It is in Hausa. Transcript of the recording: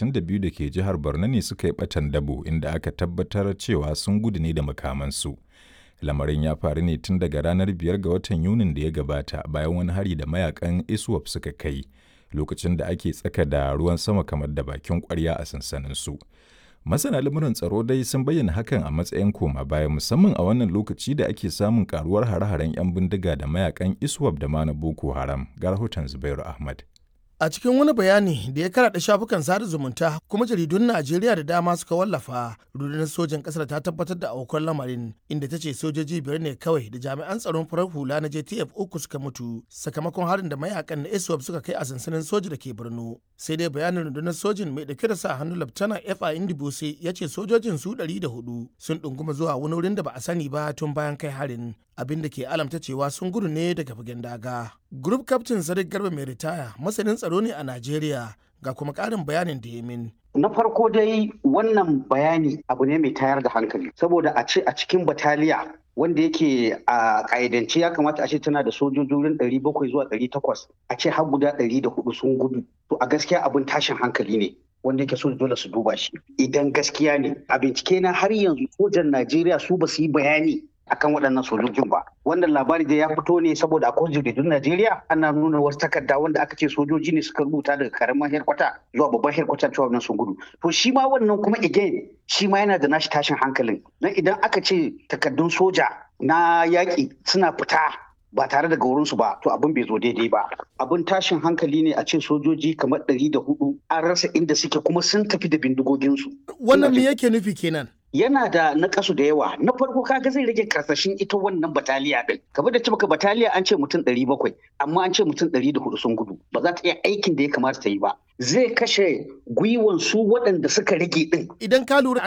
62 da ke jihar Borno ne suka yi ɓatan dabo inda aka tabbatar cewa sun gudu ne da makamansu. Lamarin ya faru ne tun daga ranar biyar ga watan Yunin da ya gabata bayan wani hari da mayakan ISWAP suka kai lokacin da ake tsaka da ruwan sama kamar da bakin kwarya a sansaninsu. Masana lamuran tsaro dai sun bayyana hakan a matsayin koma baya musamman a wannan lokaci da ake samun karuwar hare-haren 'yan bindiga da mayakan ISWAP da ma na Boko Haram. Ga rahoton Zubairu Ahmad. A cikin wani bayani da ya karaɗa shafukan sada zumunta kuma jaridun Najeriya da dama suka wallafa, rundunar sojan ƙasar ta tabbatar da aukuwar lamarin inda ta ce sojoji biyar ne kawai da jami'an tsaron farar hula na JTF uku suka mutu sakamakon harin da mayakan na ISWAP suka kai a sansanin soja da ke Borno. Sai dai bayanin rundunar sojin mai ɗauke da sa hannu Laftana F.A. Indibose ya ce sojojin su ɗari da hudu sun ɗunguma zuwa wani wurin da ba a sani ba tun bayan kai harin. abin da ke alamta cewa sun gudu ne daga fagen daga. Group Captain Sadiq Garba mai ritaya masanin tsaro ne a Najeriya ga kuma ƙarin bayanin da ya min. Na farko dai wannan bayani abu ne mai tayar da hankali saboda a ce a cikin bataliya wanda yake a ƙa'idance ya kamata a ce tana da sojojin ɗari bakwai zuwa ɗari takwas a ce har guda ɗari da hudu sun gudu to a gaskiya abin tashin hankali ne wanda yake so dole su duba shi idan gaskiya ne a bincike na har yanzu sojan Najeriya su ba su yi bayani akan waɗannan sojojin ba wannan labari da ya fito ne saboda akwai jaridun Najeriya ana nuna wasu takarda wanda aka ce sojoji ne suka rubuta daga karamin herkwata zuwa babban herkwata cewa wannan sun gudu to shi ma wannan kuma again shi ma yana da nashi tashin hankalin dan idan aka ce takardun soja na yaƙi suna fita ba tare da wurinsu ba to abin bai zo daidai ba abin tashin hankali ne a ce sojoji kamar ɗari da hudu an rasa inda suke kuma sun tafi da bindigoginsu wannan me yake nufi kenan yana da nakasu da yawa na farko kaga zai rage karsashin ita wannan bataliya din kamar da ce maka bataliya an ce mutum ɗari bakwai amma an ce mutum ɗari da hudu sun gudu ba za ta iya aikin da ya kamata ta yi ba zai kashe gwiwan su waɗanda suka rage din idan ka lura